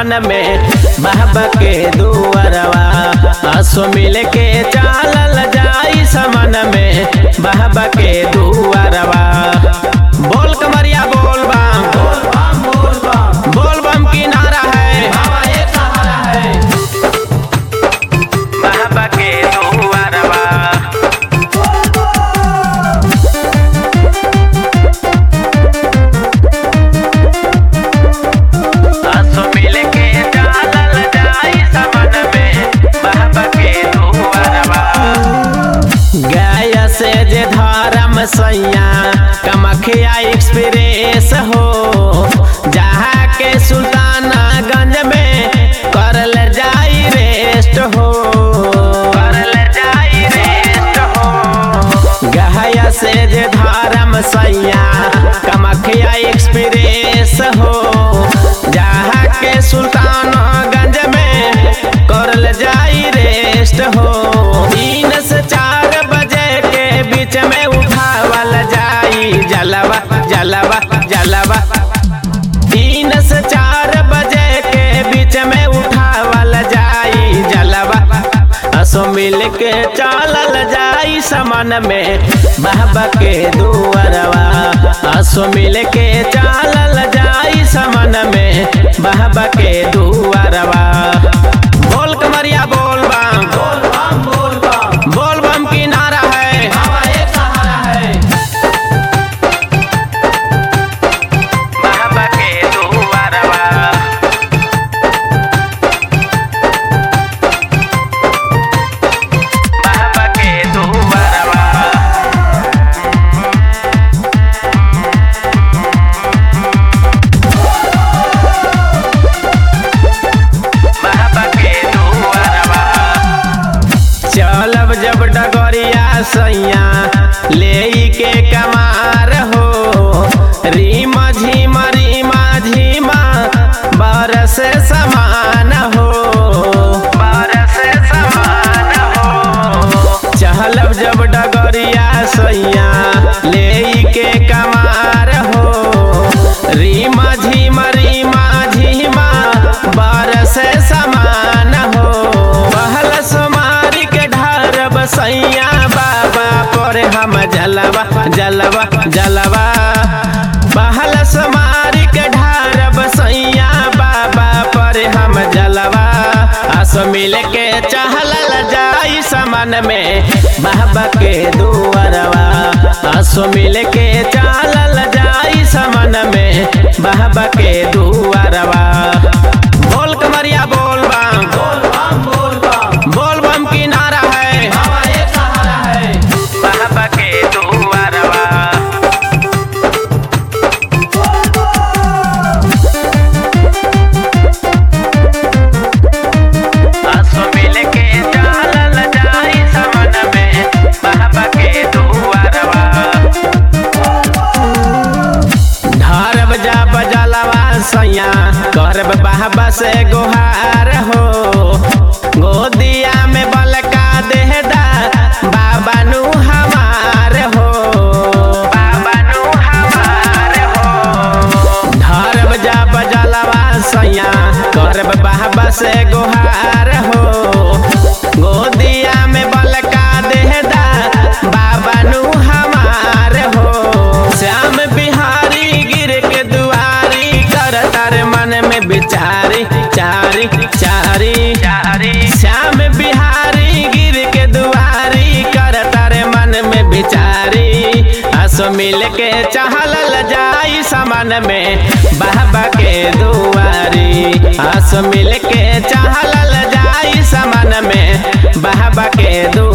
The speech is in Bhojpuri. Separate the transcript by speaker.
Speaker 1: समन में बाबा के दुआरवा आसो मिल के चालल जाई समन में बाबा के दुआरवा बोल कमरिया बोल बम बोल बम की नारा है बाबा के दुआरवा आसो मिल के चालल जाई समन में बाबा के दुआरवा गाय से जे धर्म सैया कमखिया एक्सप्रेस हो जहाँ के सुल्तानागंज में करल जाई रेस्ट हो करल जाई रेस्ट हो गहया से जे धर्म सैया कमखिया एक्सप्रेस हो जहाँ के सुल्तानगंज में करल जाई रेस्ट हो तीन से चार बजे के बीच में उठावल जाई जलवा जलवा जलवा तीन से चार बजे के बीच में उठावल जाई जलवा असो मिल के चालल जाई समन में बाबा के दुआरवा असो मिल के चालल जाई समन में बाबा के दुआरवा बोल कमरिया बोल बम बोल बम की नारा है बाबा के दुआरवा बाबा के दुआरवा बाबा के दुआरवा चलब जब डगरिया सैया ले के कमार हो रीमा झीमा रीमा झीमा बरस समान हो बरस समान हो चहलब जब डगरिया सैया ले के कमार हो रीमा झीमा रीमा झीमा बरस समान हो पहल समारी के ढार बसैया बाबा पर हम जलवा जलवा जलवा पहल समारी के ढार बसैया बाबा पर हम जलवा आस मिल के चहलल जाई समन में बाबा के दुआरवा आसो मिल के चालल जाई समन में बाबा के दुआरवा बोल कमरिया बोल बम बोल बम की नारा है बाबा के दुआरवा आसो मिल के चालल जाई समन में बाबा के दुआरवा ढारब जा बजलवा सैया करब बाबा से गोहार हो गोदिया में बलका देहदा बाबा नु हमार हो बाबा नु हमार हो ढारब जा बजलवा सैया करब बाबा से गोहार हो गोदिया में बलका देहदा बाबा नु हमार हो श्याम बिहारी गिर के दुआरी कर तार मन में बिचारी चारी चारी चारी श्याम बिहारी गिर के दुआरी कर तारे मन में बिचारी आसो मिल के चहलल जाई समन में बाबा के दुआरी आसो मिल के चहलल जाई समन में बाबा के दुआरी